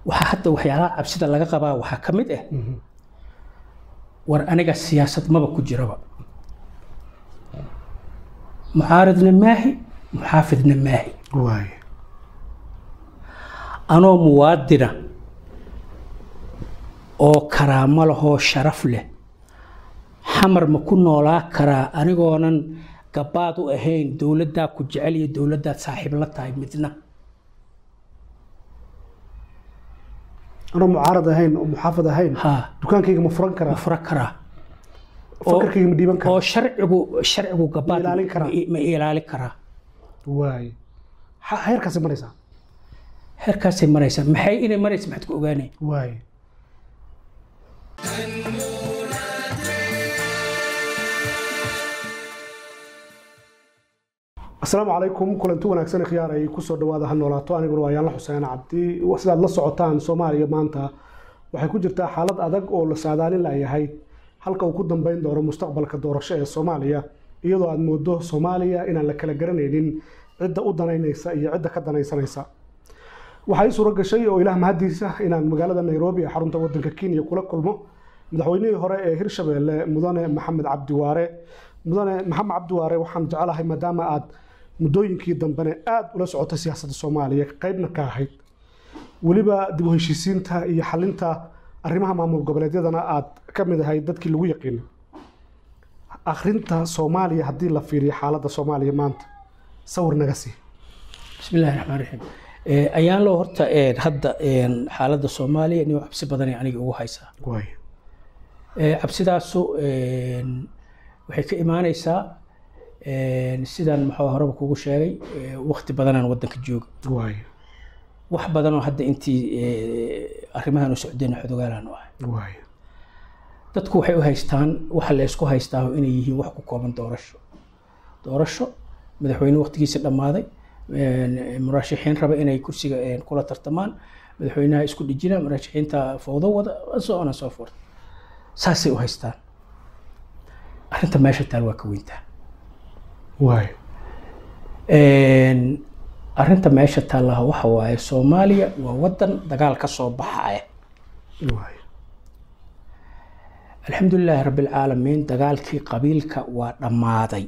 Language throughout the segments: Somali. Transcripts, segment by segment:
waxaa hadda waxyaalaha cabsida laga qabaa waxaa ka mid ah war aniga siyaasad maba ku jiraba mucaaridna maahi muxaafidna maahi waay anoo muwaadina oo karaamo lahoo sharaf leh xamar ma ku noolaa karaa anigoonan gabaad u ahayn dowladdaa ku jecel iyo dowladdaad saaxiib la tahay midna anoo mucaarad ahayn oo muxaafad ahayn haa dukaankayga ma furan ma karaa fura karaa fakarkayga ma dhiiban oo karaa sharcigu sharcigu gabaad Ma ilaalin karaa? ma ilaalin karaa waay Ha- heerkaasay maraysaa heerkaasay maraysaa maxay inay maraysa maxaad ku ogaanay waay asalaamu calaykum kulanti wanaagsan khiyaar ay kusoo dhawaada ha noolaato aniguna waa yaanla xuseen cabdi sidaad la socotaan soomaaliya maanta waxay ku jirtaa xaalad adag oo la saadaalin layahay halka uu ku dambeyn doono mustaqbalka doorasho ee soomaaliya iyadoo aad moodo soomaaliya inaan la kala garanaynin cidda u danaynaysa iyo cidda ka danaysanaysa waxaa ii suuro gashay oo ilaah mahadiisa inaan magaalada nairobi ee xarunta wadanka kenya kula kulmo madaxweynihii hore ee hirshabeelle mudane maxamed cabdiwaare mudane maxamed cabdiwaare waxaan jecelahay maadaama aad muddooyinkii dambene aada ula socotay siyaasadda soomaaliya qaybna ka ahayd weliba dib u heshiisiinta iyo xalinta arrimaha maamul goboleedyadana aad ka mid ahayd dadkii lagu yaqiinay akhrinta soomaaliya haddii la fiiriyo xaaladda soomaaliya maanta sawir naga sii bismi illaahi raxmaan raxiim Eh, ayaan loo horta eh, hadda eh, xaaladda soomaaliya nin cabsi badanay aniga ugu haysaa waay Eh, cabsidaasu eh, waxay ka imaanaysaa eh, sidaan maxaa horeba kugu sheegay eh, waqti badanaan wadanka jooga waay wax badanoo hadda intii eh, arrimahan u socdeen xodogaalaan u ahay waay dadku waxay u haystaan waxa la isku haystaa inay yihiin wax ku kooban doorasho doorasho madaxweyne waqtigiisa dhammaaday een, murashaxiin raba inay kursiga een, kula tartamaan madaxweynaha isku dhijina murashaxiinta fowdo wada so on and so forth saasay u haystaan arrinta meesha taal waa ka weyntaa waay Een, arrinta meesha taallaha waxa waaye soomaaliya waa wadan dagaal ka soo baxaya waay alxamdulilaahi rabbi alcaalamiin dagaalkii qabiilka waa dhammaaday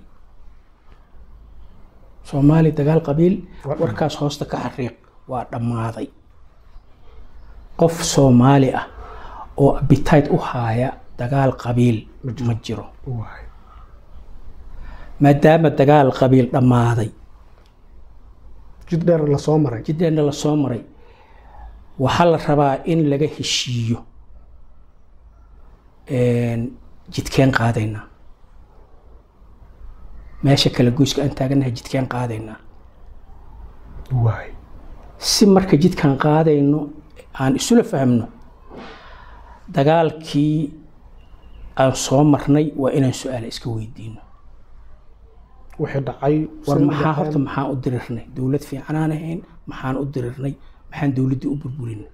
soomaali dagaal qabiil Waa warkaas hoosta ka xariiq waa dhammaaday qof soomaali ah oo appetite u haaya dagaal qabiil ma jiro waay maadaama dagaal qabiil dhammaaday jid dheer la soo maray jideenna la soo maray waxaa la rabaa in laga heshiiyo een, jidkeen qaadaynaa meesha kala goyska aan taaganahay jidkeen qaadaynaa waay si marka jidkaan qaadayno aan isula fahmno dagaalkii aan soo marnay waa inaan su-aala iska weydiino wixii dhacay war sidii maxaa dhaceen. horta maxaan u dirirnay dowlad fiicanaan ahayn maxaan u dirirnay maxaan dowladdii u burburinay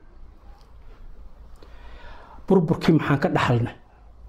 burburkii maxaan ka dhaxalnay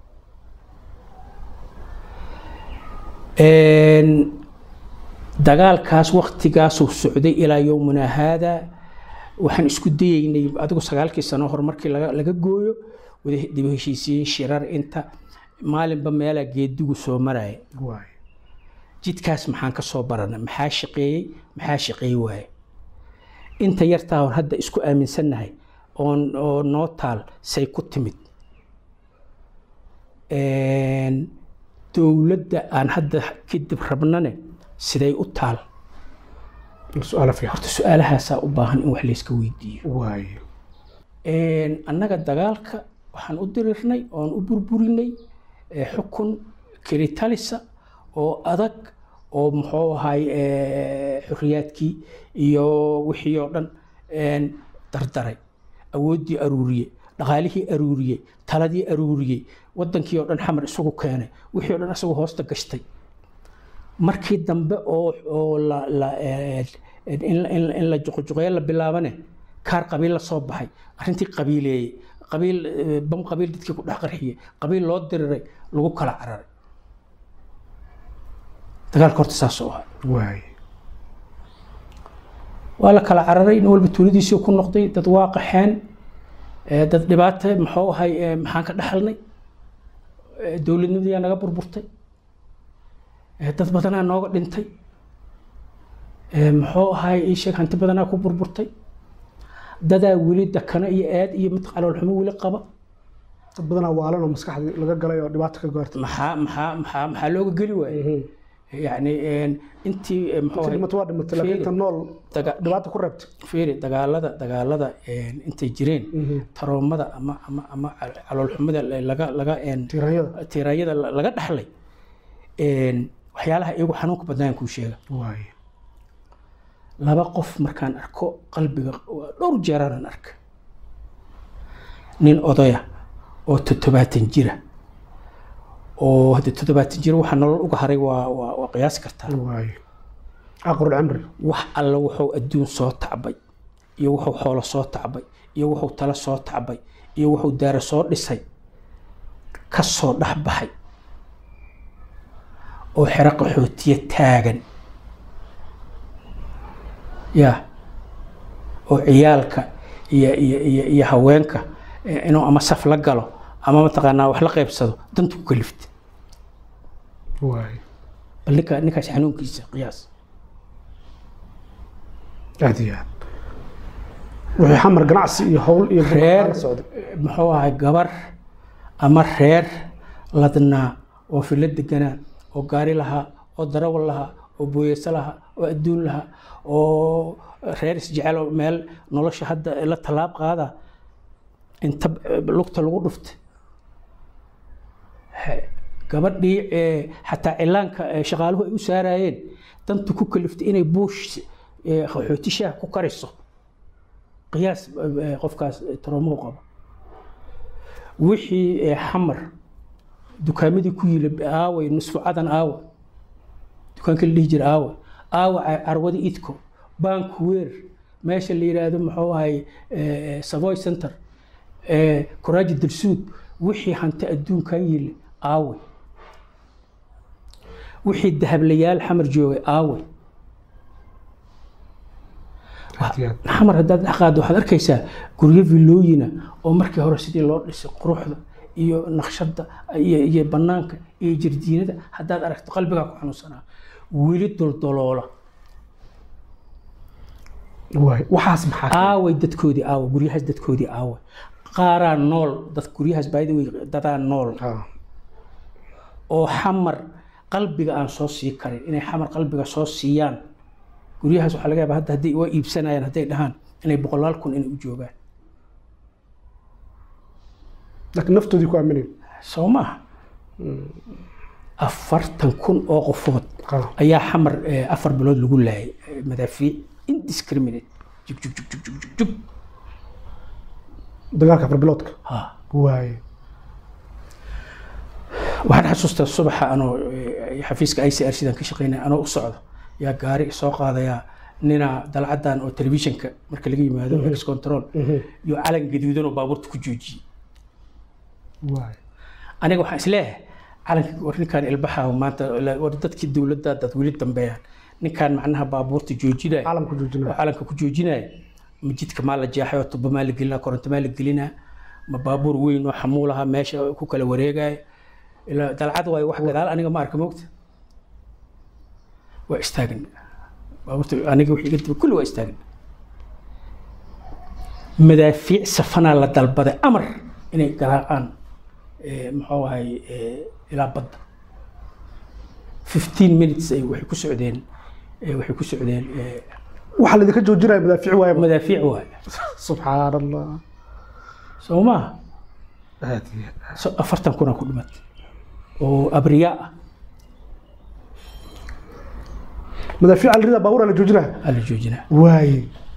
Een, dagaalkaas waktigaasuu socday ilaa yowmina haada waxaan isku dayeynay adigu sagaalkii sano hor markii laga laga gooyo wada dib u heshiisiye shirar inta maalinba meelaa geedigu soo maraya waay jidkaas maxaan ka soo baranay maxaa shaqeeyey maxaa shaqeey waaye inta yartaa oon hadda isku aaminsannahay oon oo noo taal say ku timid Een, dowladda aan hadda kadib rabnane siday u taal su-aalo fiican horta su-aalahaasaa u baahan in wax layska weydiiyo waay Een, annaga dagaalka waxaan u dirirnay oon u burburinay eh, xukun kelitalisa oo adag oo muxuu ahay eh, xorriyaadkii iyo wixii oo dhan een, dardaray awooddii aruuriyey dhaqaalihii aruuriyey taladii aruuriyey wadankii oo dhan xamar isugu keenay wixii oo dhan isagu hoosta gashtay markii dambe oo oo la la eh, in la- in la- in la juqjuqeeyo la bilaabane kaar qabiil la soo baxay arrintii qabiileeyey qabiil eh, bam qabiil dadkii ku dhex qarxiyey qabiil loo diriray lagu kala cararay dagaalka horta saas oo ahaa waay waa la kala cararay nin walba tuuladiisii ku noqday dad waa qaxeen Eh, dad dhibaato muxuu ahay eh, maxaan ka dhaxalnay Eh, dowladnimadiyaa naga burburtay Eh, dad badanaa nooga dhintay Eh, muxuu ahay ii sheeg hanti badanaa ku burburtay dadaa weli dakano iyo aad iyo mid caloolxumo weli qaba dad badanaa waalan oo maskaxdii laga galay oo dhibaato ka gaartay maxaa maxaa maxaa maxaa looga geli waayey yacni een, intii eh, muxuu ahay dhimata waa dhimatay laakiin inta nool daga- dhibaato ku reebtay fiiri dagaalada dagaalada een, intay jireen taroomada ama ama ama cal- caloolxumada laga laga een, tiiranyada tiiraayada la- laga dhaxlay een, waxyaalaha iyagu xanuunka badnaan kuu sheega waay laba qof markaan arko qalbiga waa dhowr jeeraanan arka nin odaya oo toddobaatan jira oo hadde toddobaatan jira waxa nolol uga haray waa waa waa qiyaasi kartaa waay aqrul camri wax alla wuxuu adduun soo tacbay iyo wuxuu xoolo soo tacbay iyo wuxuu talo soo tacbay iyo wuxuu daaro soo dhisay ka soo dhex baxay oo xero qaxootiye taagan ya oo ciyaalka iyo iyo iyo iyo haweenka eh, inuu ama saf la galo ama mataqaanaa wax la qaybsado danta ku kalifta waay bal ninka ninkaas xanuunkiisa qiyaas aad iyo aad wixii xamar ganacsi iyo howl iyo reer la socday muxuu ahay gabar ama reer ladnaa oo filo deganaa oo gaari lahaa oo darawal lahaa oo booyeyso lahaa oo adduun lahaa oo reer isjecel oo meel nolosha hadda la tallaab qaada inta lugta lagu dhufta He- gabadhii ee, xataa cilaanka ee, shaqaaluhu ay u saarayeen dantu ku kaliftay inay buush ee, qaxooti shaah ku kariso qiyaas eh, qofkaas eh, taroomuhu qabo wixii eh, xamar dukaamadii ku yili aaway nusfu cadan aawa dukaanka la dhihi jira aawa aawa ca- carwada idko bank weer meesha la yidhaahdo muxuu ahay eh, savoy center eh, kuraaji dalsuud wixii hanti adduunkan yili aaway wixii dahablayaal xamar joogay aaway aad iyo aad xamar haddaad dhex qaaddo waxaad arkaysaa guryo villooyina oo markii hore sidii loo dhisay quruxda iyo naqshadda iyo, iyo bannaanka iyo jardiinada haddaad aragto qalbigaa ku xanuunsanaa weli doldoloola waay waxaas maxaa keenay? aaway dadkoodii aaway guryahaas dadkoodii aaway qaaraa nool dad guryahaas by the way dadaa nool Ah, oo xamar qalbiga aan soo sii karin inay xamar qalbiga soo siiyaan guryahaas waxaa laga yaabaa hadda hadday waa iibsanayaan hadday dhahaan inay boqolaal kun inay u joogaan laakiin naftoodii ku aaminayn soo maaha afartan kun oo qofood Ah, ayaa xamar eh, afar bilood lagu laayay eh, madaafiic indiscriminate jug jug jug jug jug jug jug dagaalka afar ha waay waxaan xasuustaa subaxa anoo eh, xafiiska i c r sidaan ka shaqeynaya anoo u socdo yaa gaari soo qaadayaa nina dalcadan oo telefishinka marka laga yimaado ex control iyo calan gaduudan oo baabuurta ku joojiyey waay aniga waxaan isleeyahay calanka war ninkaan ilbaxa maanta la- war dadkii dowladda dad weli dambeeyaan ninkaan macnaha baabuurta joojinaya caalamku oo joojinaya calanka ku joojinaya ma jidka maa la jeexay oo tuba maa la gelinaa koronto maa la gelinaa ma baabuur weyn oo xamuulaha meesha ku kala wareegaya ilaa dalcad waayo wax gadaal aniga ma arka mogta waa istaagin baabuurta aniga wixii iga daba kulli waa istaagin madaafiic safanaa la dalbaday amar inay garaacaan eh, muxuu ahay eh, ilaa badda 15 minutes ay waxay ku socdeen eh, waxay ku socdeen eh, waxaa laidinka joojinaya madaafiic waaya madaafiic waaye subxaan allah soo maaha aad iyo aad. So- afartan kuna ku dhimatay oo abriyaa ah madaafiic alrida baabuura la joojinaya aa la joojinaa waay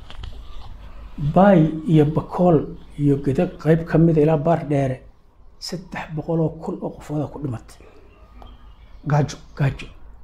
baay iyo bakool iyo geda qayb ka mida ilaa baar dheere saddex boqoloo kun oo qofooda ku dhimatay gaajo gaajo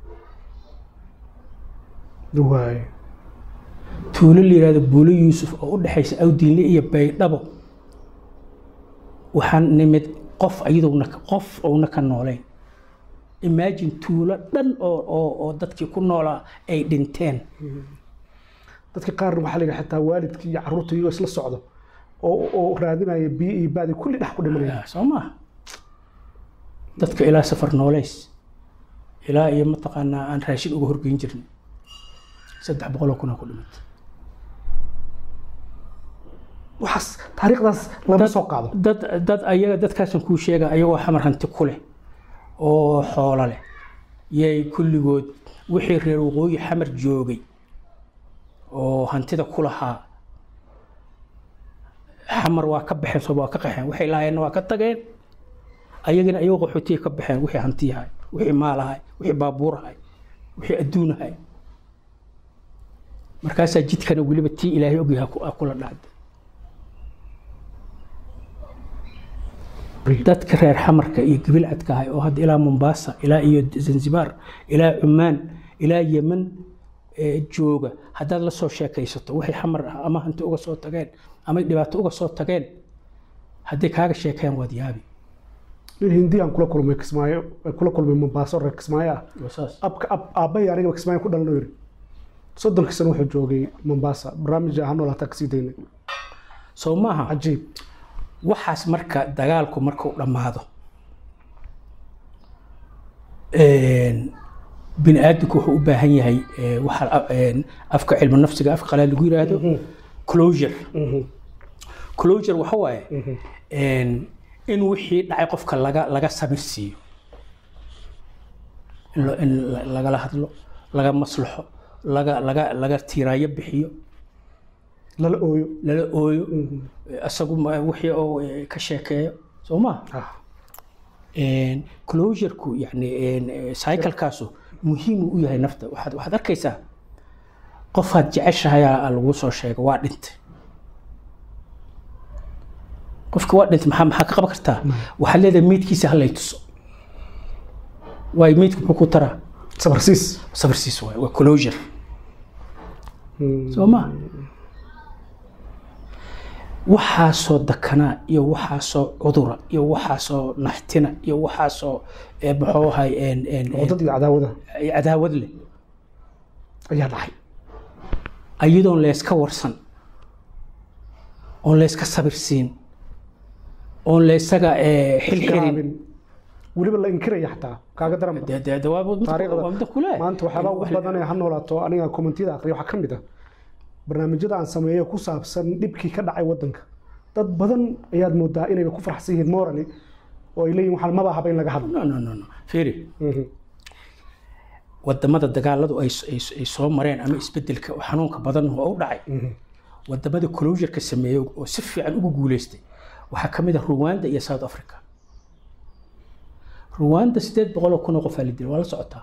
waay tuulo la yidhahdo buulo yuusuf oo u dhexaysa awdiinle iyo baydhabo waxaan nimid qof ayaduna qof ouna ka noolayn imagine tuulo dhan oo oo oo dadkii ku noolaa ay dhinteen dadka qaarna waxaa la yidhi xataa waalidkii iyo carruurta iyagoo isla socdo oo oo raadinaya biyo iyo baadi kulli dhex ku dhimanaya soo maaha dadka ilaa safar nooleys ilaa iyo mataqaanaa aan raashin uga horgeyn jirin saddex boqoloo kun aa ku dhimatay waxaas taariikhdaas lama soo qaado dad dad ayaga dadkaasan kuu sheega ayagoo xamar hanti ku leh oo xoolo leh yay kulligood wixii reer waqooyi xamar joogay oo hantida ku lahaa xamar waa ka baxeen soo waa ka qaxeen waxay lahaayeenna waa ka tageen ayagina ayagoo qaxootiya ka baxeen wixii hantiyahay wixii maalahay wixii baabuurahay wixii adduunahay markaasaa jidkana weliba tii ilaahay ogyahay ku- kula dhacday dadka reer xamarka iyo gibilcadka ahay oo hadda ilaa mombasa ilaa iyo zanzibar ilaa cumaan ilaa yemen ee, jooga haddaad la soo sheekaysato waxay xamar ah ama hanti uga soo tageen ama dhibaato uga soo tageen hadday kaaga sheekeen waad yaabi nin hindiyaan kula kulmay kismaayo kula kulmay mombaaso reer kismaayo ah Waa saas. abka ab aabbahay aniga kismaayo ku dhalan oo yiri soddonkii sano wuxuu joogay mombasa barnaamij ahaan noolaataa kasii daynay soo maaha cajiib waxaas marka dagaalku markuu dhammaado een, bini aadamku wuxuu u baahan yahay ee, waxa een, afka cilmu nafsiga afka qalaad lagu yiraahdo closure closure waxa waaye een, in wixii dhacay qofka laga laga samir siiyo in lo- in la- lagala hadlo laga maslaxo laga laga laga tiiraayo bixiyo lala ooyo lala ooyo isagu ma- wixii oo eh, ka sheekeeyo soo ma ah closureku yani cyclekaasu muhiim u yahay nafta waxaad waxaad arkaysaa qofaad jeceshahay aa lagu soo sheega waa dhintay qofka waa dhintay maxaa maxaa ka qaban kartaa waxaad leedahay meydkiisa halay tuso waayo meydku muxuu ku taraa sabarsiis sabarsiis waay waa closure soo ma waxaasoo dakanaa iyo waxaasoo cudura iyo waxaasoo naxtina iyo waxaasoo eh, muxuu ahay een- een- een, wadad iyo cadaawada cadaawad leh ayaa dhacay ayadoon layska warsan oon layska sabirsiin oon laysaga eh, xilxirin Garaabin. weliba la inkiraya xataa kaaga daran dee- dee- dee waa mid- taariikhda waa mid kule maanta waxyaabaa ugu badan ee ha noolaato aniga kommentiyada aqriya waxaa ka mid ah barnaamijyada aan sameeyo ku saabsan dhibkii ka dhacay wadanka dad badan ayaad moodaa inayba ku faraxsan yihiin morally oo ay leeyihin waxaan maba haba in laga hadlo no no no no fiiri Mhm. wadamada dagaaladu ay ay ay soo mareen ama isbedelka oo xanuunka badan oo u dhacay wadamada closureka sameeyey oo si fiican ugu guuleystay waxaa ka mid ah Rwanda iyo South Africa Rwanda sideed boqol oo kun oo qof aa la dilay waa la socotaa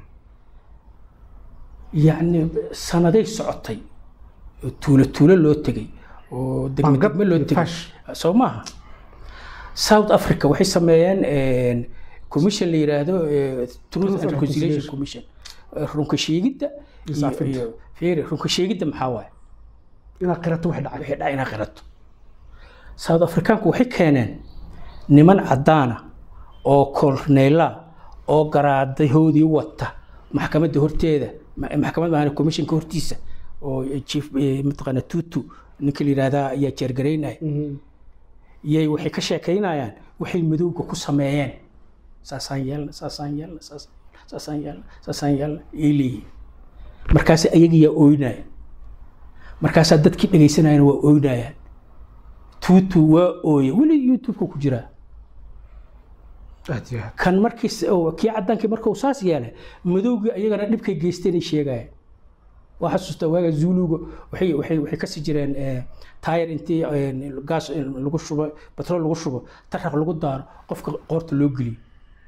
yacni sanaday socotay oo tuulo tuulo loo tegay oo degme Bangad degme loo iyo tegay fash. soo maaha South Africa waxay sameeyeen een, commission la yiraahdo eh, Truth and and Reconciliation Reconciliation. Commission Eh, runka sheegidda iyo- Isaafinta. iyo fiiri runka sheegidda maxaa waaye inaad qirato wax dhacay wixii dhaca inaad qirato south africaanku waxay keeneen niman caddaana oo korneyla oo garaadahoodii wata maxkamadda horteeda ma- maxkamad maahan commissionka hortiisa oo chief eh, mataqaana tutu ninka la yidhaahdaa ayaa jeergaraynaya Mhm. yay waxay ka sheekaynayaan waxay madowga ku sameeyeen saasaan yeelna saasaan yeelna saas- saasaan yeelna saasaan yeelna ay leeyihiin markaas ayagiyaa ooynaya markaasaa dadkii dhegaysanayana waa ooynayaan tuutu waa ooye weli youtubeka ku jiraa aad iyo aad kan markiis oo kii cadaankii markuu saas yeelay madowgii ayagana dhibkay geysteen ay sheegayaan waa xasuustaa waaga zuuluga waxay waxay waxay kasii jireen eh, taayar intii eh, gaas eh, lagu shubo batrool lagu shubo taraq lagu daaro qofka qoorta loo geliyo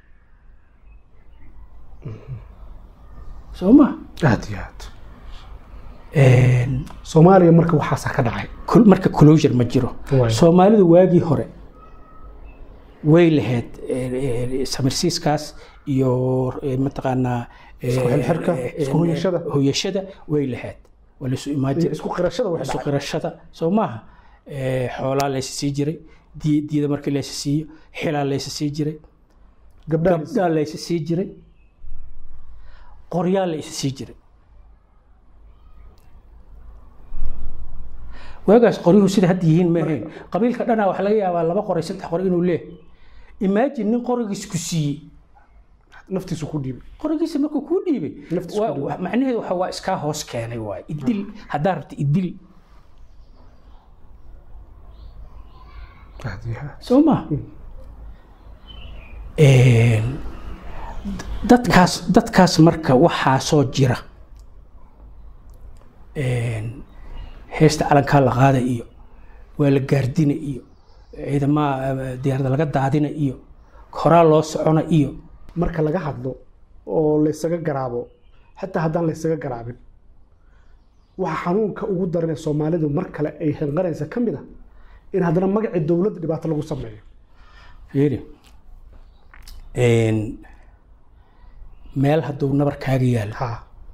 soo ma aad iyo aad soomaaliya marka waxaasaa ka dhacay Col- marka closure ma jiro Waay. soomaalidu waagii hore way lahayd eh, eh, samirsiiskaas iyo eh, mataqaanaa eh, Isku xirxirka, eh, isku eh, hoyashada. hoyashada way lahayd waa laysu imaan iyo jiray isku qirashada wax isu dhacay qirashada soo maaha Eh, xoolaa laysa sii jiray dii- diida markii laysa siiyo xilaa laysa sii jiray gabdhaha gabdhaa laysa sii jiray qoryaa laysa sii jiray waagaas qoryuhu sida hadda yihiin ma ahayn qabiilka dhanaa waxaa laga yaabaa laba qoray saddex qoray inuu leeyahay imaajin nin qorigiis ku siiyey naftiisu ku dhiibay qorigiisa markuu kuu dhiibay Naftiisa waa- ku dhiibay. waa- macnaheedu waxa waa iskaa hoos keenay waay idil haddaa rabta idil aad iyo aad soo ma dadkaas dadkaas marka waxaa soo jira Een, heesta calankaa la qaada iyo waa la gaardina iyo ciidamaha eh, diyaarada laga daadina iyo horaa loo socona iyo marka laga hadlo oo laysaga garaabo xataa haddaan laysaga garaabin waxa xanuunka ugu daran ee soomaalidu mar kale ay hanqanaysa ka mid ah in haddana magacii dowladda dhibaato lagu sameeyo fiiri Een, meel hadduu nabarkaaga yaalo ha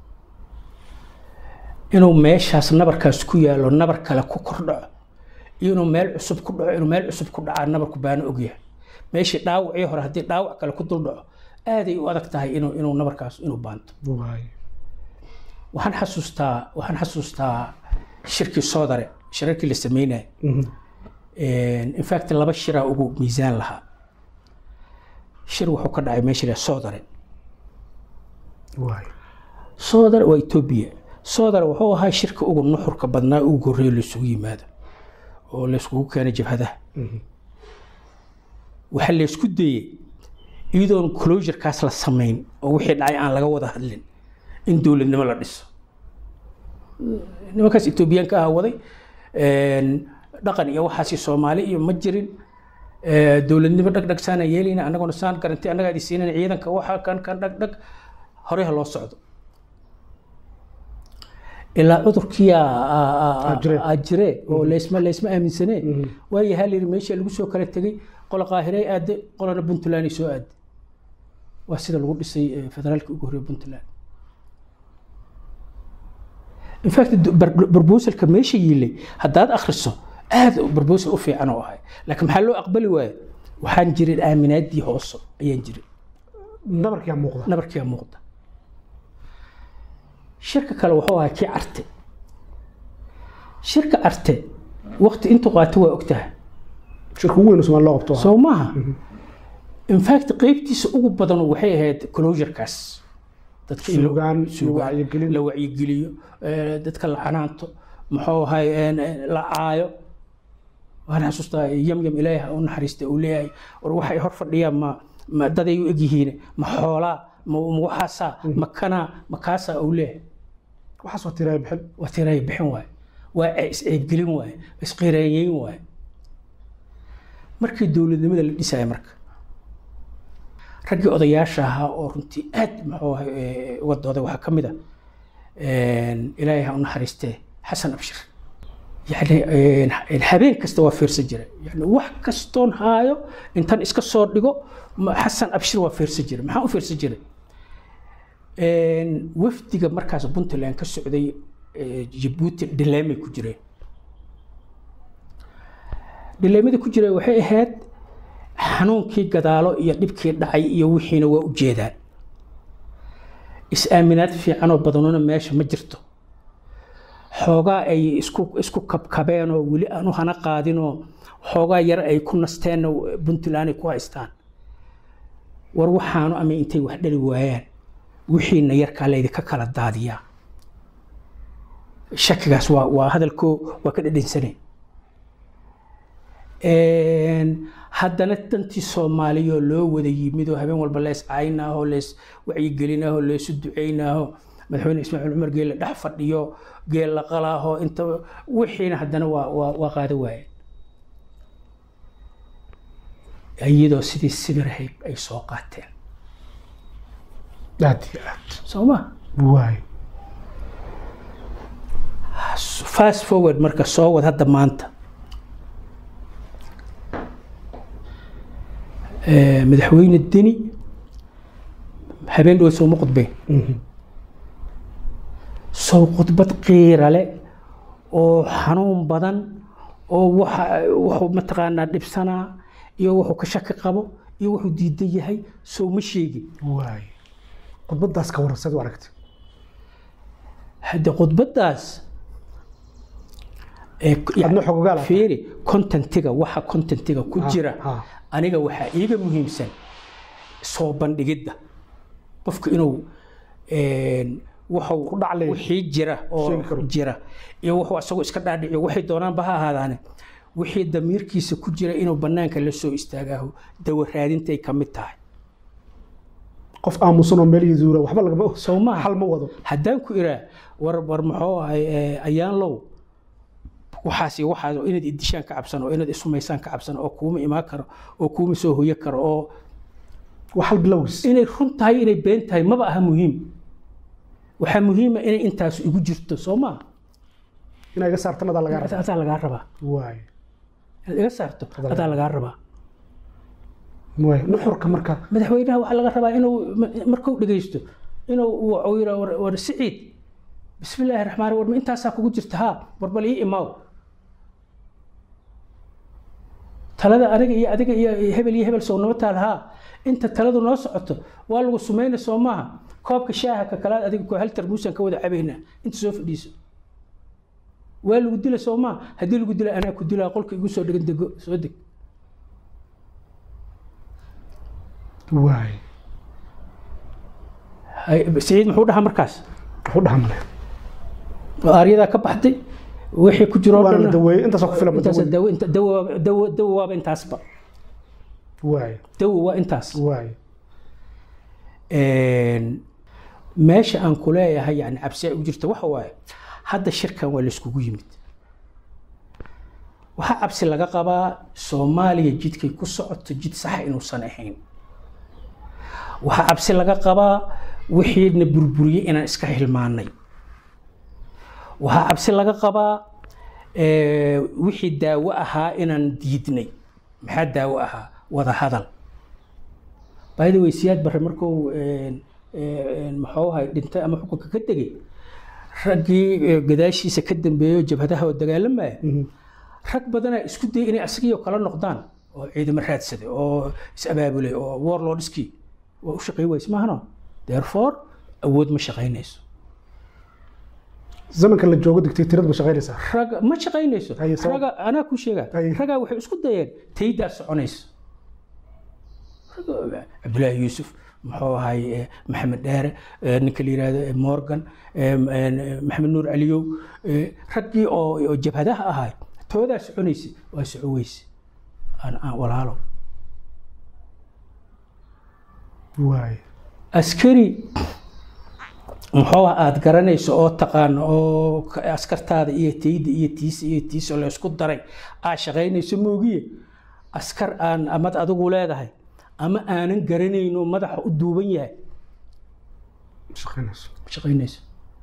inuu meeshaas nabarkaas ku yaalo nabar kale ku kordhaco iyo inuu meel cusub ku dhaco inuu meel cusub ku dhacaa nabarku baana ogyahay meeshii dhaawacii hore haddii dhaawac kale ku dul dhaco aaday u adag tahay inuu inuu nabarkaas inuu baanto waay waxaan xasuustaa waxaan xasuustaa shirkii soodare shirarkii la sameynaya in fact laba shiraa ugu miisaan lahaa shir wuxuu ka dhacay meesha la soodare waay soodare waa etoobiya soodare wuxuu ahaa shirka ugu nuxurka badnaa ugu horreeya laysugu yimaado oo layskugu keenay jabhadaha waxaa laysku dayey iyadoon closurekaas la samayn oo wixii dhacay aan laga wada hadlin in dowladnimo la dhiso nimankaas etoobiyaanka ah waday een, dhaqan iyo waxaasi soomaali iyo ma jirin ee, dowladnimo dhagdhag saana yeelayna annaguna saan garanti annagaa idi siinayna ciidanka waxa kan kan dhagdhag horey ha loo socdo ilaa cudurkii Aa jire. aa jire oo laysma laysma aaminsanee waayo hal yiri meesha lagu soo kala tegey qola qaahirey aade qolana puntland ay soo aade waa sida lagu dhisay eh, federaalka ugu horreeya puntland in fact barbosalka meesha yiilay haddaad akhriso aad barbosal u fiican oo ahay laakiin maxaa loo aqbali waaye waxaan jirin aaminaadii hoose ayaan jirin nabarkiyaa muuqda nabarkiyaa muuqda shirka kale wuxuu ahaa kii carte shirka carte waqti intuu qaato waa ogtahay shirka ugu weyn oo Soomaali loo qabto soo maaha in fact qeybtiisa ugu badan waxay ahayd closurekaas dadka in la- suugaan iyo suugaan, wacyigelin la wacyigeliyo eh, dadka la canaanto muxuu ahay een, eh, la caayo waan xasuustaa yamyam ilaahi ha u naxariista uu leeyahay war waxay hor fadhiyaan ma ma daday u egyihiin ma xoolaa ma ma waxaasaa ma kanaa ma kaasaa uu leeyahay waxaas waa tiraaya bixin waa tiraya bixin waaye waa isceebgelin waaye isqireeyeyn waaye markii dowladnimada la dhisaya marka raggii odayaasha ahaa oo runtii aad muxuu ahay eh, uga dooday waxaa ka mid a ilaahay ha u naxariistee xasan abshir yani een, habeen kasta waa fiirsan jiray yani wax kastoon haayo intan iska soo dhigo ma- xasan abshir waa fiirsan jiray maxaa u fiirsan jiray Een, wafdiga markaas puntland ka socday eh, jabuuti dhileemay ku jireen dhileemada ku jiray waxay ahayd xanuunkii gadaalo iyo dhibkii dhacay iyo wixiina waa u jeedaan is-aaminaad fiicanoo badanuna meesha ma jirto xoogaa ay isku isku kabkabeen oo weli aan u hana qaadinoo xoogaa yar ay ku nasteenna puntland ay ku haystaan war waxaanu ama intay wax dhali waayaan wixiina yarkaa laydinka kala daadiyaa shakigaas waa waa hadalkoo waa ka dhadhansanay haddana dantii soomaaliyoo loo wada yimid oo habeen walba lees caynaaho lees wacyigelinaaho leesu ducaynaaho madaxweyne ismaaciil cumar geelle dhex fadhiyo geel la qalaaho inta wixiina haddana waa waa waa qaada waayeen iyadoo sidii sibirahay ay soo qaateen aad iyo aad soo ma waay fast forward marka soo wad hadda maanta Eh, madaxweyne deni habeen dhow sooma khudbeen sow khudbad qiira leh oo xanuun badan oo waxa wuxuu mataqaanaa dhibsanaa iyo wuxuu ka shaki qabo iyo wuxuu diidan yahay sow ma sheegin waay khudbadaas ka waran sad u aragtay hadde khudbaddaas ee yani adna xogogaal ah. fiiri contentiga waxa contentiga ku jira ha. aniga waxaa iiga muhiimsan soo bandhigidda qofka inuu een, wuxuu Ku dhaclay. wixii jira oo Sheegi karo. jira iyo wuxuu asagoo iska dhaadhiciyo waxay doonaanba ha ahaadaane wixii damiirkiisa ku jira inuu banaanka la soo istaagaaho dawa raadintay ka mid tahay qof aamusan oo meel yuduura waxba lagama soo maaha xal ma wado haddaan ku iraa war war muxuu ahay ee, ayaan low waxaas iyo waxaas oo inaad idishaan ka cabsan oo inaad isumaysaan ka cabsan oo kuuma imaan karo oo kuuma soo hoyo karo oo wax hal bilowgiis inay run tahay inay been tahay maba aha muhiim waxaa muhiima inay intaas igu jirto soo maa inaa iga saartan adaa lagaa rabaa adaa lagaa rabaa waay inaad iga saarto adaa lagaa rabaa waay nuxurka marka madaxweynaha waxaa laga rabaa inuu ma- markuu dhegeysto inuu uu yidhaa war, war siciid bismillaahi raxmaan war ma intaasaa kugu jirta haa war bal ii imaaw talada aniga iyo adiga iyo iyo hebel iyo hebel sow naba taal haa inta taladu noo socoto waa lagu sumayna soo maaha koobka shaaha ka kalaad adiga ko hal tarmuusan ka wada cabaynaa inta soo fadhiiso waa lagu dila soo maaha haddii lagu dila anaa ku dilaa qolka igu soo dhegan dego soo deg waay Hay- siciid muxuu dhahaa markaas wuxuu dhahamle aaryadaa ka baxday wixii ku jiro oo waana la dhan daweeyey intaasoo ku filan intaas daweey dawo inta dawo dawo dawo waaba intaasba waay dawo waa intaas waay Een, meesha aan ku leeyahay yani cabsi ay u jirto waxa waaye hadda shirkan waa layskugu yimid waxaa cabsi laga qabaa soomaaliya jidkay ku socoto jid saxa inuusan ahayn waxaa cabsi laga qabaa wixiina burburiyey inaan iska hilmaanay waxaa cabsi laga qabaa ee, wixii daawo ahaa inaan diidnay maxaa daawo ahaa wada hadal by the way siyaad barre markuu een, een, muxuu ahay dhintay ama xukunka ka tegey raggii ee, gadaashiisa ka dambeeyey oo jabhadaha oo dagaalamaya rag badanaa isku dayay inay asagii oo kala noqdaan oo ciidamo raadsaday oo is abaabulay oo warlordskii waa u shaqayn wayse maahano therefore awood ma shaqaynayso zamanka la joogo dictatoriyad ma shaqaynaysaa raga ma shaqaynayso Haye, sabab- raga anaa ku sheegaa Haye. ragaa waxay isku dayeen taydaa soconayso Raga- cabdulaahi yuusuf muxuu ahay eh, maxamed dheere eh, ninka la yihahdo eh, morgan eh, eh, maxamed nuur caliyow eh, raggii oo oo jabhadaha ahay toodaa soconaysa waa soco weyse aan aan walaalo waay askari muxuu ah aada garanayso oo taqaano oo ka- askartaada iyo tayda iyo tiisa iyo tiisa la isku daray aad shaqaynayso moogiye askar aan amad adigu leedahay ama aanan garanayno madaxa u duuban yahay ma shaqaynayso ma shaqaynayso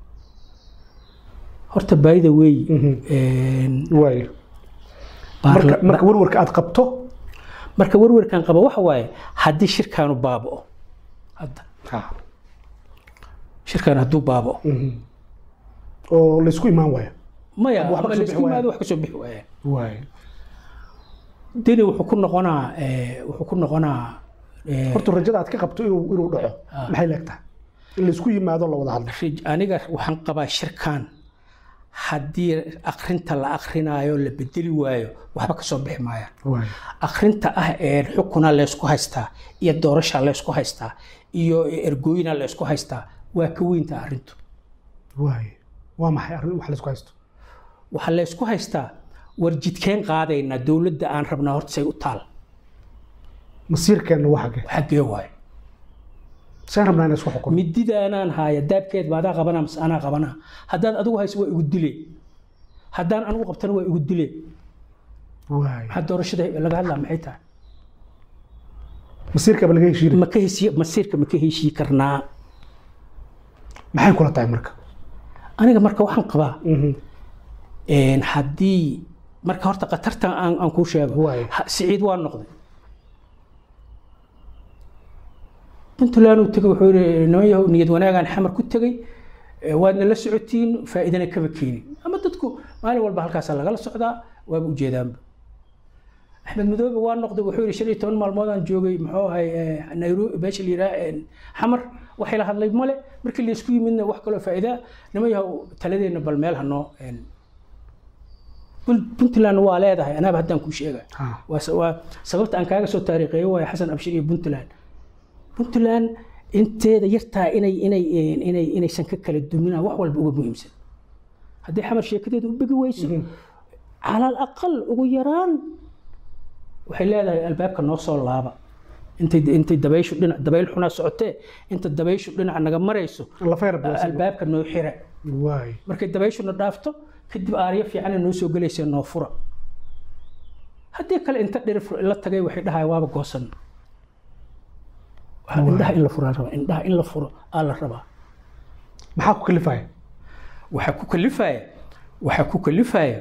horta baayida weey waay marka marka warwarka aad qabto marka warwarkan qaba waxa waaye haddii shirkaanu baaba'o hadda shirkaan hadduu baaba'o oo laysku imaan waayo maya Waxba ama kasoo laysku bixi yimaado wax kasoo bixi waayaan waay deni wuxuu ku noqonaa eh, wuxuu ku noqonaa eh, horta rajada aad ka qabto inuu inuu dhaco maxay leegtahay in laysku yimaado la wada hadlo rij- aniga waxaan qabaa shirkan haddii akrinta la akrinaayo la bedeli waayo waxba kasoo bixi maayaan waay akrinta ah ee xukuna laysku haystaa iyo doorasha laysku haystaa iyo ergooyina laysku haystaa waa ka weynta arrintu waay waa maxay arrin wax laysku haysto waxaa laysku haystaa war jidkeen qaadaynaa dowladda aan rabnaa horta say u taal masiirkeenna waa xagee xaggee waayo saan rabnaa inaan isku xukuno mididaanaan haaya daabkeed ba adaa qabanaa mase anaa qabanaa haddaad adigu hayso waa igu dile haddaan anigu qabtana waa igu dile waay maxaa doorashada laga hadlaa maxay tahay masiirkaaba laga heshiiri ma ka heshiiye masiirka ma ka heshii karnaa maxay kula tahay marka aniga marka waxaan qabaa Mhm. een, haddii marka horta khatartan aan aan kuu sheego Waay. ha- siciid waa noqday puntland uu tegey wuxuu yihi niman yahow niyad wanaagaan xamar ku tegey ee, waadna la socotiin faa'iidana kama keenin ama dadku maalin walba halkaasaa lagala socdaa waaba ujeedaanba axmed madoobe waa noqday wuxuu yihi shan iyo toban maalmoodaan joogay muxuu ahay ee, nairobi meesha la yidhaha een, xamar waxay la hadlay male markii laysku yimidna wax kaloo faa'iidaa niman yahow taladeenna bal meel hanoo een, Pun- puntland waa leedahay anaaba haddaan kuu sheega Ha. waa sa- waa sababta aan kaaga soo taariikheeyo waayo xasan abshir iyo puntland puntland inteeda yartaa inay inay inay inaysan ka kala duminaan wax walba uga muhiimsan haddii xamar sheekadeeda u begi weyso cala alaqal ugu yaraan waxay leedahay albaabka noo soo laaba intay intay dabayshu dhinac dabayl xunaa socotee inta dabayshu dhinac naga marayso lafayr bilaas albaabka noo xira waay markay dabayshuna dhaafto kadib aaryo fiicana noo soo gelaysa noo fura haddii kale inta dhirif la tagay waxay dhahay waaba goosan Waxaa indhaha in la furaa rabaa indhaha in la furo aa la rabaa maxaa ku kalifaya waxaa ku kalifaya waxaa ku kalifaya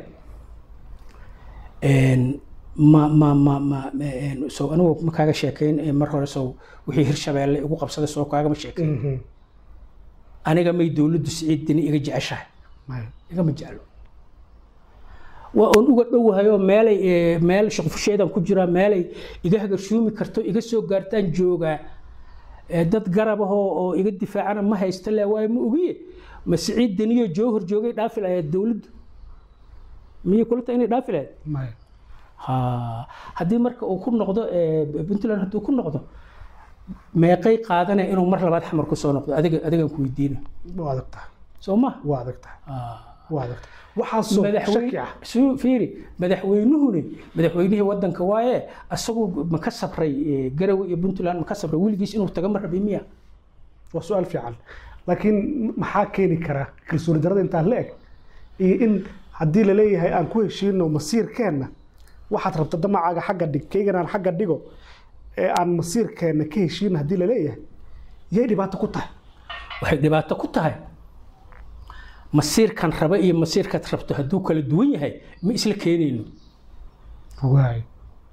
een, ma ma ma ma een, soo anigu ma kaaga sheekayn ee mar hore soo wixii hirshabeelle igu qabsaday soo kaagama sheekayn Mhm. aniga may dowladdu siciid dini iga jeceshahay Maya. igama jeclo waa oon uga dhowahayoo meelay ee, meel shaqfusheedan ku jiraa meelay iga hagarshuumi karto iga soo gaartaan joogaa ee, dad garab ahoo oo iga difaacana ma haysta le waayo ma ogiye ma siciid deniyo joohor joogay dhaafi lahayd dowladdu miyay kula tahay inay dhaafi lahayd Maya. ha haddii marka uu ku noqdo ee, puntland hadduu ku noqdo meeqay qaadanaya inuu mar labaad xamar ku soo noqdo adiga adigan ku weydiina waa adag tahay soo ma waa adag tahay Ah. waa adag tahay waxaasoo shaki madaxweyne ah suu fiiri madaxweynuhuni madaxweynihii wadanka waaye asagu ma ka sabray eh, garowe iyo puntland ma ka sabray weligiis inuu taga ma rabay miya waa su-aal fiican laakiin maxaa keeni kara kalsooni darada intaa la eg iyo in haddii la leeyahay aan ku heshiino masiirkeenna waxaad rabta damacaaga xagga dhig kaygan aan xagga dhigo ee aan masiirkeenna ka heshiino haddii la leeyahay yay dhibaato ku tahay waxay dhibaato ku tahay masiirkan raba iyo masiirkaad rabto hadduu kala duwan yahay ma isla keenayno waay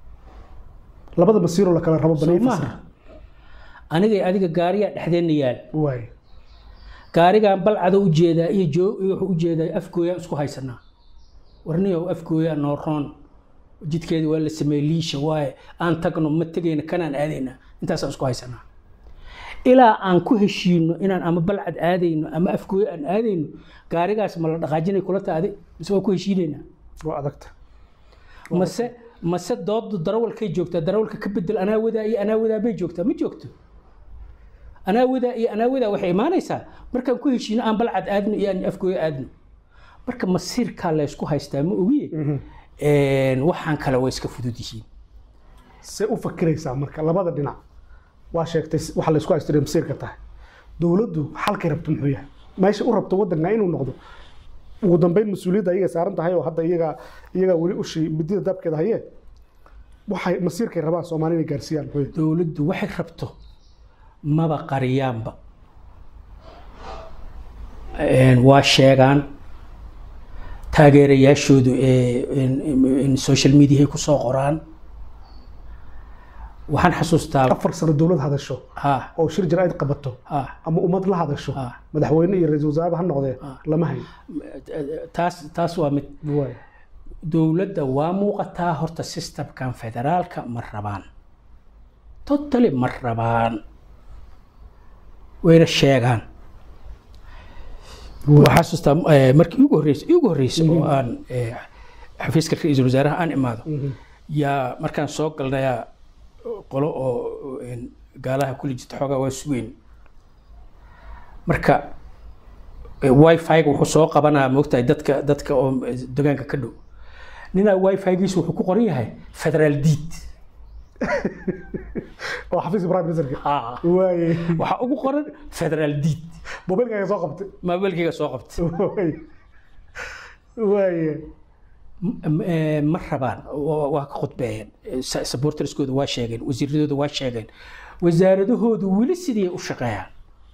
labada masiiroo la kala rabo soo banay maaha anigay adiga gaariyaa dhexdeenna yaal waay gaarigan balcada u jeedaa iyo joo iyo wuxuu u jeedaa afgooyaan isku haysanaa warniyow afgooyaa noo roon jidkeeda waa la sameeyey liisha waaye aan tagno ma tegayna kanaan aadaynaa intaasaan isku haysanaa ilaa aan ku heshiino inaan ama balcad aadayno ama afgooyo aan aadayno gaarigaas ma la dhaqaajinay kula taade mise waa ku heshiinaynaa waa adagta mase mase doodu darawalkay joogtaa darawalka ka bedel anaa wadaa iyo anaa wadaa bay joogtaa ma joogto anaa wadaa iyo anaa wadaa waxay imaanaysaa markaan ku heshiino aan balcad aadno iyo aan afgooyo aadno marka masiirkaa laysku haystaa ma ogiye Een, waxaan kale way iska fudud yihiin see u fakiraysaa marka labada dhinac waa sheegtay waxa la isku haystay masiirka tahay dowladdu xalkay rabto muxuu yahay meesha u rabto wadanka inuu noqdo ugu dambeyn mas-uuliyadda ayaga saaran tahay oo hadda iyaga iyaga weli ushii midida dabkeeda hayee waxay masiirkay rabaan soomaali inay gaarsiiyaan muxuu yahay dowladdu waxay rabto maba qariyaanba Een, waa sheegaan taageerayaashoodu ee in- in- in social mediahay ku soo qoraan waxaan xasuustaa afar sano dowlad hadasho ha oo shir jaraa'id qabato ha ama ummad la hadasho Ah. madaxweyne iyo ra-iisul wasaareba ha noqdee lama hayo taas taas waa mid waay dowladda waa muuqataa horta systemkan federaalka ma rabaan totally ma rabaan wayna sheegaan waxaa xasuustaa eh, markii ugu horreysay ugu horreysay oo aan eh, xafiiska ra-iisul wasaaraha aan imaado yaa markaan soo galnayaa qolo oo een, gaalaha kuli jirta xoogaa waa sugeyn marka wifi-ga wuxuu soo qabanaa moogtahay dadka dadka oo degaanka ka dhow ninaa wifi-giisu wuxuu ku qoran yahay federaal diid oo xafiiska prime ministerka Ah, waaye waxaa ugu qoran federaal diid mobilkaaga soo qabtay maabeelkayga soo qabtay waaye waaye M- m- eh, ma rabaan waa waa ka khudbeeyeen Eh, sa- supporterskooda waa sheegeen wasiiradooda waa sheegeen wasaaradahoodu weli sidii u shaqeeyaan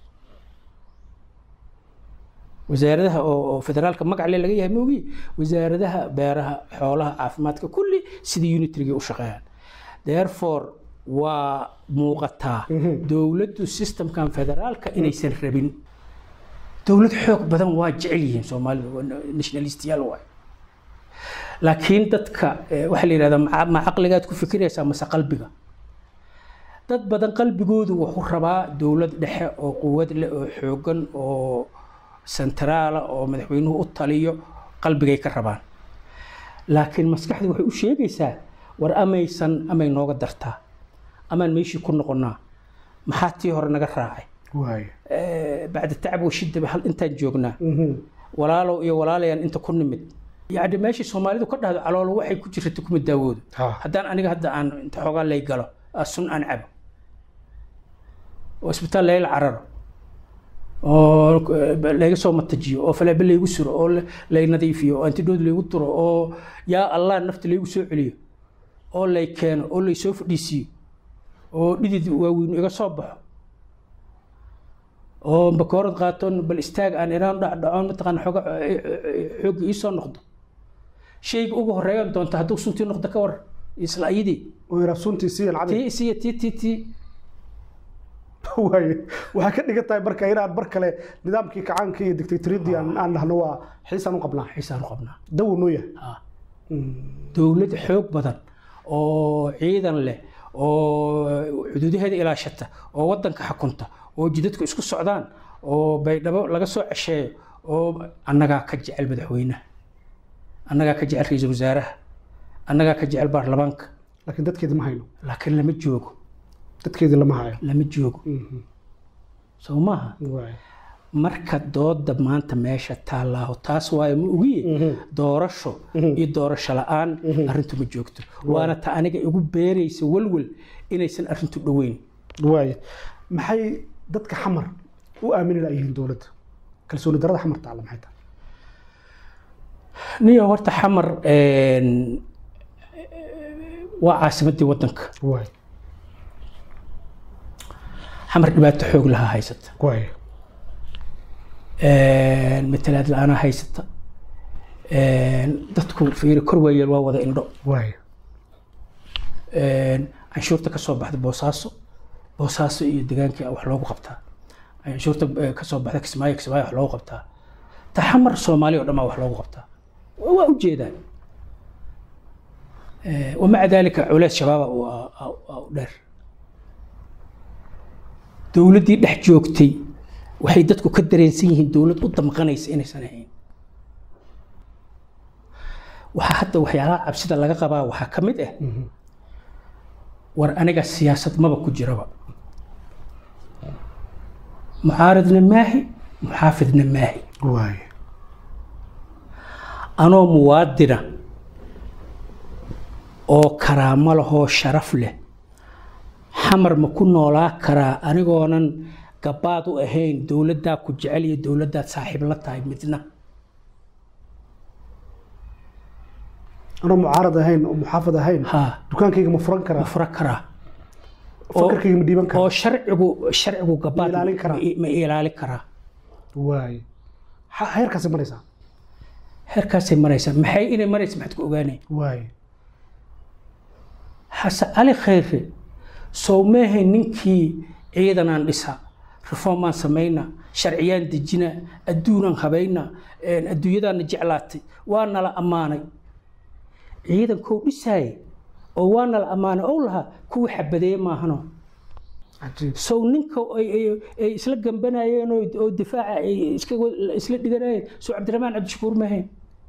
wasaaradaha oo oo federaalka magacle laga yahay moogi wasaaradaha beeraha xoolaha caafimaadka kulli sidii unitrigii u shaqeeyaan therefore waa muuqataa dowladdu systemkan federaalka inaysan rabin dowlad xoog badan waa jecel yihiin soomaalida waa nationalistiyaal waay laakiin dadka eh, waxaa la yidhahdaa ma- ma caqligaad ku fikiraysaa mase qalbiga dad badan qalbigoodu wuxuu rabaa dowlad dhexe oo quwad leh oo xoogan oo sentraala oo madaxweynuhu u taliyo qalbigay ka rabaan laakiin maskaxdu waxay u sheegaysaa war amaysan amay nooga dartaa amaan meeshii ku noqonnaa maxaa tii hore naga raacay waay Eh, bacda tacab washidaba hal intaan joognaa Mhm. walaalow iyo walaalayaan inta ku nimid yacni meeshii soomaalidu ka dhahdo caloolo waxay ku jirta kuma daawoodo Ha. haddaan aniga hadda aan inta xoogaa lay galo aa sun aan cabo oo isbitaal layla cararo oo eh, layga soo matajiyo oo faleebe laygu suro oo la- lay nadiifiyo oo antidood laygu duro oo yaa allah nafta laygu soo celiyo oo lay keeno oo lay soo fadhiisiiyo oo dhidid waaweyn iga soo baxo oo bakoorad qaatoon bal istaag aan inaan dhacdhacoon mataqaan xooga xoogga ii soo noqdo shayga ugu horeeyan doonta hadduu suntii noqdo ka war isla ayadii oo yara suntii siiyan caday tii isiya tii tii tii waay waxay ka dhigan tahay marka inaan mar kale nidaamkii kacaanka iyo dictatoriyadii aan aan dhahno waa xiisaan u qabnaa xiisaan u qabnaa dawo noo yahay Ah. dowlad xoog badan oo ciidan leh oo xuduudaheeda ilaashata oo wadanka xakunta oo jidadku isku socdaan oo baydhabo laga soo cesheeyo oo annagaa ka jecel madaxweynaha annagaa ka jecel ra-iisul wasaaraha annagaa ka jecel baarlamaanka laakiin dadkeedi ma hayno laakiin lama joogo dadkeedii lama hayo lama joogo Mhm. soo maaha waay marka dooda maanta meesha taallaaho taas waayo ma ogiye doorasho iyo doorasho la-aan arrintu ma joogto waana ta aniga igu beeraysa walwal inaysan arrintu dhoweyn waay maxay dadka xamar u aamini layihiin dowladda kalsooni darada xamar taalla maxay tahay niyo horta xamar een, waa caasimadii wadanka waay xamar dhibaato xoog lahaa haysata waay Een, matalaad la-aanaa haysata Een, dadku fiiri kor waayeel waa wada indho waay Een, canshuurta ka soo baxda boosaaso boosaaso iyo degaankii wax loogu qabtaa canshuurta eh, ka soo baxda kismaayo kismaayo wax loogu qabtaa taxamar soomaali oo dhan baa wax loogu qabtaa waa waa ujeedaan Eh, wamaca dalika culeys shabaaba u ah- ah- ah u dheer dowladdii dhex joogtay waxay dadku ka dareensan yihiin dowlad u damqanaysa inaysan ahayn waxaa hadda waxyaalaha cabsida laga qabaa waxaa ka mid ah war aniga siyaasad maba ku jiraba mucaaridna maahi muxaafidna maahi waay anoo muwaadina oo karaamo lahoo sharaf leh xamar ma ku noolaa karaa anigoonan gabaad u ahayn dowladdaa ku jecel iyo dowladdaad saaxiib la tahay midna anoo mucaarad ahayn oo muxaafad ahayn haa dukaankayga ma furan ma karaa fura karaa fakarkayga ma dhiiban oo karaa sharcigu sharcigu gabaad Ma ilaalin karaa? ma ilaalin karaa waay Ha- heerkaasay maraysaa heerkaasay maraysaa maxay inay maraysa maxaad ku ogaanay waay xasan cali khayre sow meehe ninkii ciidanaan dhisa reformaan samayna sharciyaan dejina adduunaan habayna een, adduunyadaana jeclaatay waa nala ammaanay ciidankou dhisaayay oo waa nala ammaanay ou lahaa kuwii xabadeeye maahano cajiib sow ninka ay ay- ay isla gambanayeen oo oo difaaca ay iska isla dhiganayeen sow cabdiraxmaan cabdishakuur maahayn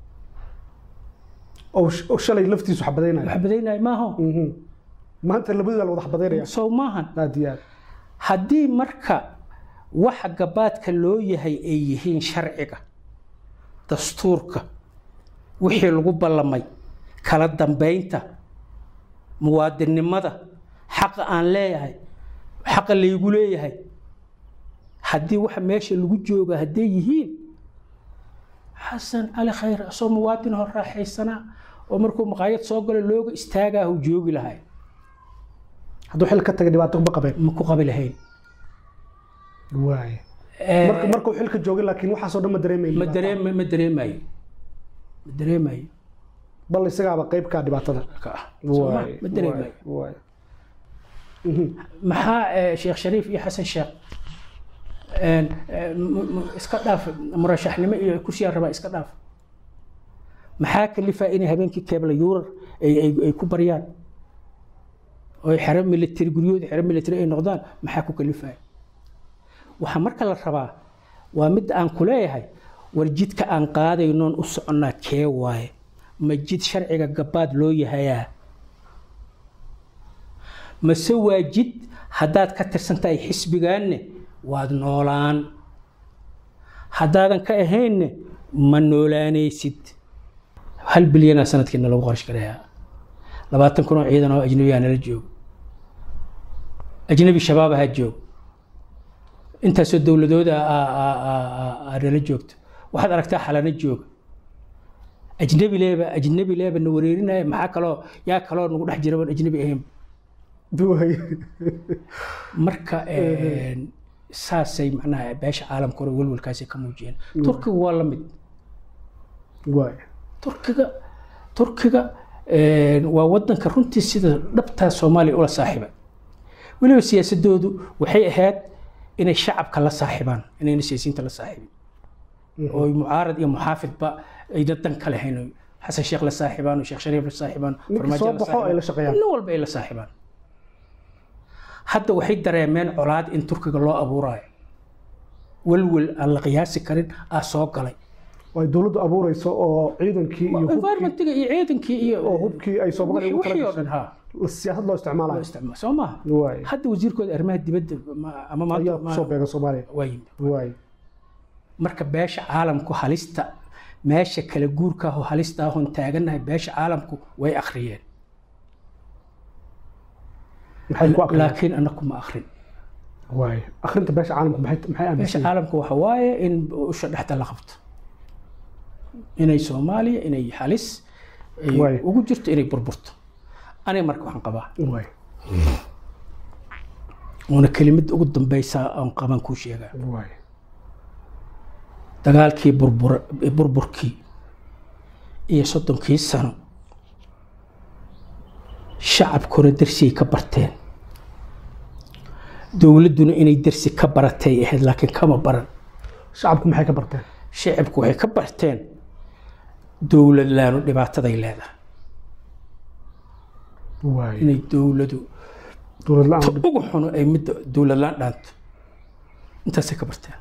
oo sh- oo shalay laftiisu xabadaynaya xabadaynaya maaho Mhm. maanta labadooda la wada xabadaynaya sow maahan aad iyo aad haddii marka waxa gabaadka loo yahay ay yihiin sharciga dastuurka wixii lagu ballamay kala dambaynta muwaadinnimada xaqa aan leeyahay xaqa laygu leeyahay haddii waxa meesha lagu jooga hadday yihiin xasan cali khayr asoo muwaadin hor raaxaysanaa oo markuu maqaayad soo galo looga istaagaa uu joogi lahay hadduu xil ka tagay dhibaato ma qabeen ma ku qabi lahayn waay Eh, marka markuu xilka joogay laakiin waxaasoo dhan ma dareemayn ma dareem ma dareemayo ma dareemayo bal isagaaba qayb kaa dhibaatada ka ah Soo ma? Waay, ma dareemayo waay, waay. Mhm. maxaa eh, sheekh shariif iyo xasan sheekh een, eh, m- m- iska dhaaf murashaxnimo iyo kursiyaa rabaa iska dhaaf maxaa kalifaa inay habeenkii keebla yuurar ay ay- ay ku baryaan oo ay xero military guryahooda xero military ay noqdaan maxaa ku kalifaya waxaa marka la rabaa waa mid aan ku leeyahay war jidka aan qaadaynoon u soconnaa kee waaye ma jid sharciga gabaad loo yahayaa mase waa jid haddaad ka tirsan tahay xisbigaanne waad noolaan haddaadan ka ahaynne ma noolaanaysid hal bilyanaa sanadkiina lagu qarash garayaa labaatan kun oo ciidan oo ajnabiyaa nala joogo ajnabi shabaab ahaa joogo intaasoo dowladooda nala joogto waxaad aragtaa xalana jooga ajnabi leeba ajnabi leeba na wareerinaya maxaa kaloo yaa kaloo nagu dhex jira ajnabi ahayn marka saasay macnaha beesha caalamka hore welwelkaasay ka muujiyeen turkiga waa la mid turkiga turkiga waa wadanka runtii sida dhabtaa soomaaliya ula saaxiiba weliba siyaasadoodu waxay ahayd inay shacabka la saaxibaan inayna siyaasiyiinta la saaxibin oo mucaarad iyo muxaafidba ayna dan ka lahayn xasan sheekh la saaxibaan sheekh shariif la saaxibaan nin walba ay la saaxibaan hadda waxay dareemeen colaad in turkiga loo abuuraayo welwel aan la qiyaasi karin aa soo galay ay dowladdu abuureyso oo ciidankii iyo environmentiga iyo ciidankii iyo oo hubkii ay Soomaaliya ugu wixii oo dhan ha siyaasad loo isticmaalayo isticmaal soo maaha waay hadda wasiirkooda arrimaha dibadda ama ayaa maanta soo beega Soomaaliya waa yimid waay marka beesha caalamku halista meesha kala guurka ah oo halista ahon taagannahay beesha caalamku way akhriyeen maxay ku aqriyeen laakiin anaku ma akhrin waay akhrinta beesha caalamku maxay maxay beesha aaminsan caalamku waxa waaye in usha dhexda la qabto inay soomaaliya inay halis ay Waay. ugu jirto inay burburto aniga marka waxaan qabaa waay uuna kelimad ugu dambeysa aan qaban kuu sheegaa waay dagaalkii burbur burburkii iyo soddonkii sano shacabkuna darsigay ka barteen dowladduna inay darsi ka baratay ahayd laakiin kama baran shacabku maxay ka barteen shacabku waxay ka barteen dowlad laanu dhibaataday leedahay waay inay dowladu dowlad ta la'aan ugu xuno ay midda dowlad laan dhaanto intaasay ka barteen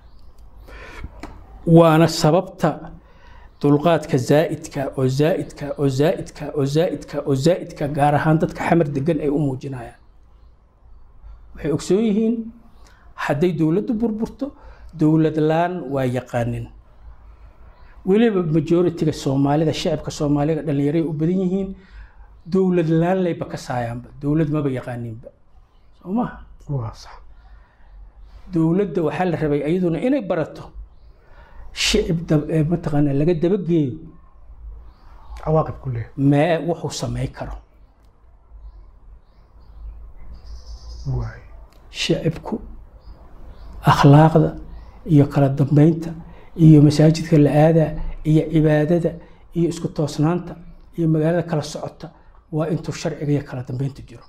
waana sababta dulqaadka zaa'idka oo zaa'idka oo zaa'idka oo zaa'idka oo zaa'idka gaar ahaan dadka xamar degan ay u muujinayaan waxay ogsoon yihiin hadday dowladdu burburto dowlad laan waa yaqaanin weliba majoritiga soomaalida shacabka soomaaliga dhallinyaray u badan yihiin dowlad laan layba ka saayaanba dowlad maba yaqaaninba soo maha waa sax dowladda waxaa la rabay iyaduna inay barato shicib dab- ee mataqaanaa laga dabageeyo cawaaqib ku leeyahay mee wuxuu samayn karo waay shicibku akhlaaqda iyo kala dambeynta iyo masaajidka la aadaa iyo cibaadada iyo isku toosnaanta iyo magaalada kala socota waa intuu sharciga iyo kala dambeynta jiro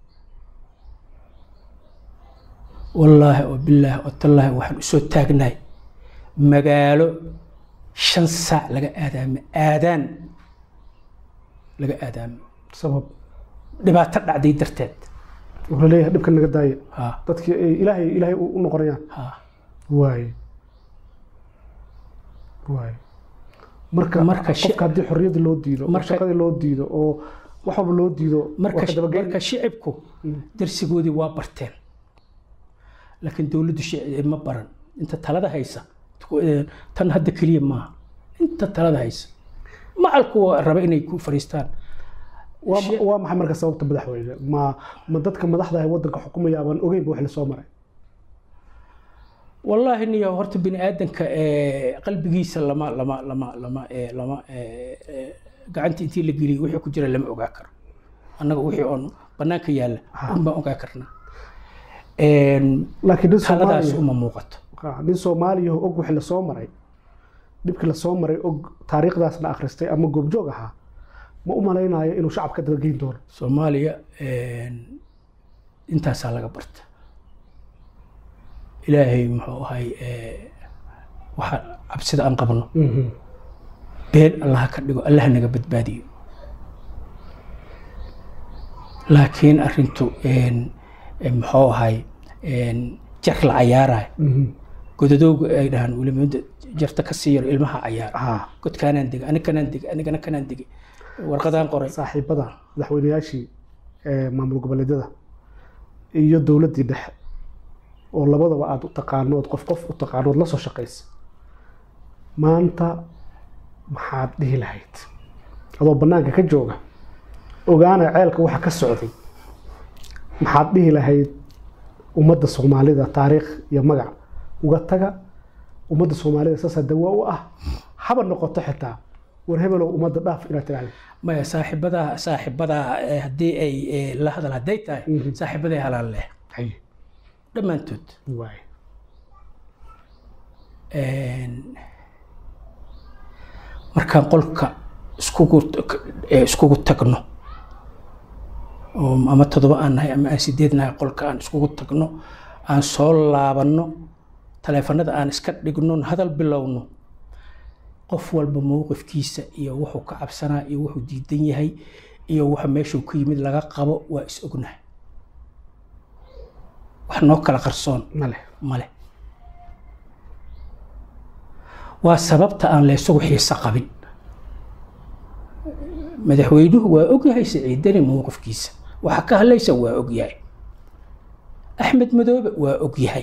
wallaahi oo bilaahi oo tallaahi waxaan usoo taagnahay magaalo shan saac laga aadaamo aadaan laga aadaamo sabab dhibaato dhacday darteed wuxuu leeyahay dhibkan naga daaya ha dadkii ay ilaahay ilaahay u u noqonayaan ha waay waay marka Marka shi- qofka haddii xorriyadda loo diido oo Marka- shaqadii loo diido oo wax walba loo diido marka waa ka dabageyn marka shicibku darsigoodii waa barteen laakiin dowladdu shici- ma baran inta talada haysa tan hadda keliya maaha inta talada haysa macalku waa raba inay ku fariistaan waa shi- waa maxay marka sababta madaxweyne ma ma dadka madaxda ah ee waddanka xukumaya abaan ogeynba wax la soo maray wallaahi niyo horta bini aadanka ee, qalbigiisa lama lama lama lama ee, lama ee, ee, gacanta intii la geliyay wixii ku jira lama ogaa karo annaga wixii oon bannaanka yaalla un baan ogaa karnaa Een, laakiin nin taladaas soomaaliya uma muuqato ah, nin soomaaliya oo og wixii la soo maray dhibkii la soo maray og taariikhdaasna akhristay ama goobjoog ahaa ma u malaynayo inuu shacabka dabageyn doono soomaaliya een, intaasaa laga barta ilaahay muxuu ahay ee, waxa cabsida aan qabno been allaha ka dhigo allaha naga badbaadiyo laakiin arrintu een, een, muxuu ahay een, jar la cayaarayo godadowga ay dhahaan weliba midda jarta ka sii yaro ilmaha cayaara ah godkaanaan degay ani kanaan degay anigana kanaan degay warqadaan qoray saaxiibada madaxweynayaashii ee maamul goboleedyada iyo dowladdii dhexe oo labadaba aada u taqaano ood qof qof u taqaano ood la soo shaqaysa maanta maxaad dhihi lahayd adoo bannaanka ka jooga ogaana ceelka waxa ka socday maxaad dhihi lahayd ummadda soomaalida taariikh iyo magac uga taga ummadda soomaalida saasaa dawa u ah haba noqoto xitaa war hebelow ummadda dhaaf inaad tiraahdo maya saaxiibadaa saaxiibadaa eh, haddii ay eh, la hadal hadday tahay Mhm. saaxiibaday halaan leh haye dhammaantood waay Een, markaan qolka iskugu eh, iskugu tagno oo ama toddoba aan nahay ama aan sideed nahay qolka aan iskugu tagno aan soo laabanno taleefanada aan iska dhigno hadal bilowno qof walba mowqifkiisa iyo wuxuu ka cabsanaa iyo wuxuu diidan yahay iyo waxa meeshuu ka yimid laga qabo waa is ognahay wax noo kala qarsoon male male waa sababta aan laysugu xiiso qabin madaxweynuhu waa ogyahay siciidani mowqifkiisa waxa ka hadlaysa waa ogyahay axmed madoobe waa ogyahay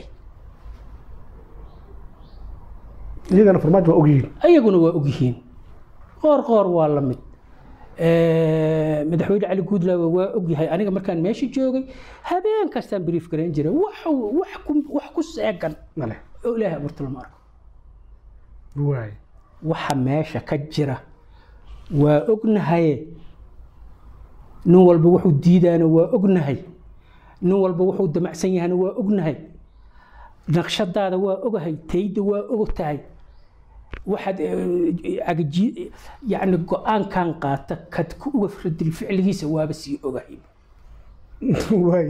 iyagana farmaajo waa ogyihiin ayaguna waa ogyihiin qoor qoor waa la mid madaxweyne cali guudlaawe waa ogyahay aniga markaan meesha joogay habeen kastaan brief garayn jiray wax wax ku wax ku seegan male oo ilaahay abuurta lama arko waay waxa meesha ka jira waa ognahaye nin walba wuxuu diidaana waa ognahay nin walba wuxuu damacsan yahana waa ognahay naqshadaada waa ogahay tayda waa og tahay waxaad eh, agaji yacni go-aankan qaata kad ku uga firadil ficligiisa waaba sii ogahay waay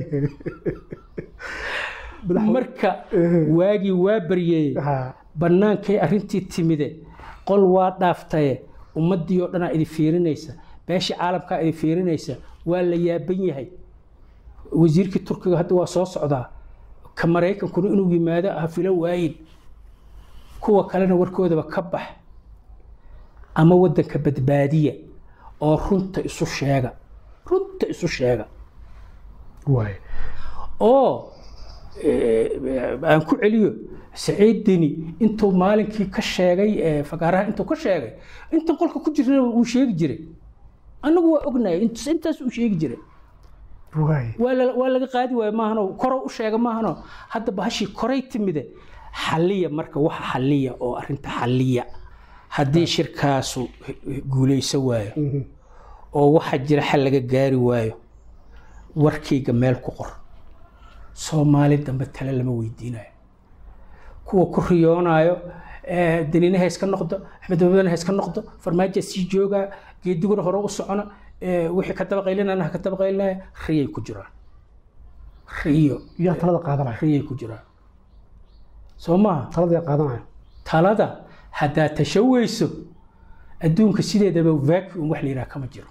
marka waagii waa baryey ha bannaankay arrintii timide qol waa dhaaftaye ummaddii oo dhanaa idi fiirinaysa beeshii caalamkaa idi fiirinaysa waa la yaaban yahay wasiirkii turkiga hadda waa soo socdaa ka maraykankuna inuu yimaado ha filo waayin kuwa kalena warkoodaba ka bax ama waddanka badbaadiya oo runta isu sheega runta isu sheega waay oo eh, aan ku celiyo saciid deni intuu maalinkii ka sheegay eh, fagaaraha intuu ka sheegay inta qolka ku jirna uu sheegi jiray annagu waa ognahay int- intaas uu sheegi jiray waay waa la- waa laga qaadi waayo maahano koro u sheega maahano hadda bahashii koray timide xalliya marka waxa xalliya oo arrinta xalliya haddii shirkaasu guulayso waayo Mhm. oo waxa jira xal laga gaari waayo warkayga meel ku qor soomaali dambe tale lama weydiinayo kuwa ku riyoonayo eh, danina ha iska noqdo axmed babadana ha iska noqdo farmaajo sii joogaa geediguna hore u socona eh, wixii ka dabaqaylinana ha ka dabaqaylinaya riyay ku jiraan riyo yaa talada qaadanaya riyay ku jiraan soo maaha talada yaa qaadanaya talada haddaad tashaweyso adduunka sideedaba vacuum wax la yidhaha kama jiro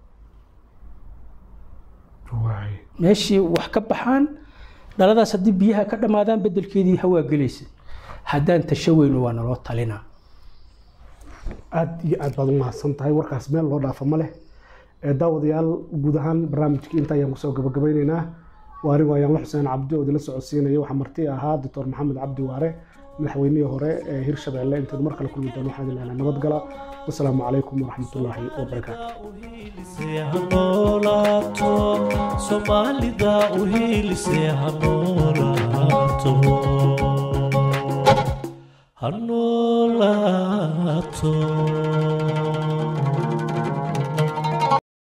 waay meeshii wax ka baxaan dhaladaas haddii biyaha ka dhammaadaan bedelkeedii hawaa gelaysa haddaan tashaweyno waa naloo talinaa aad iyo aad baad u mahadsan tahay warkaas meel loo dhaafa ma leh ee daawadayaal guud ahaan barnaamijkii inta ayaan kusoo gabagabeyneynaa waa anigu ayaan la xuseen cabdi oo idinla socodsiinaya waxaa marti ahaa doctor maxamed cabdi waare madaxweynihii hore ee hirshabelle intaynu mar kale kulmi doono waxaan idin lehnaa nabadgala wasalaamu calaykum waraxmatullaahi wabarakaatu hanolaato soomaalida u hiilise hanolaato hanolaato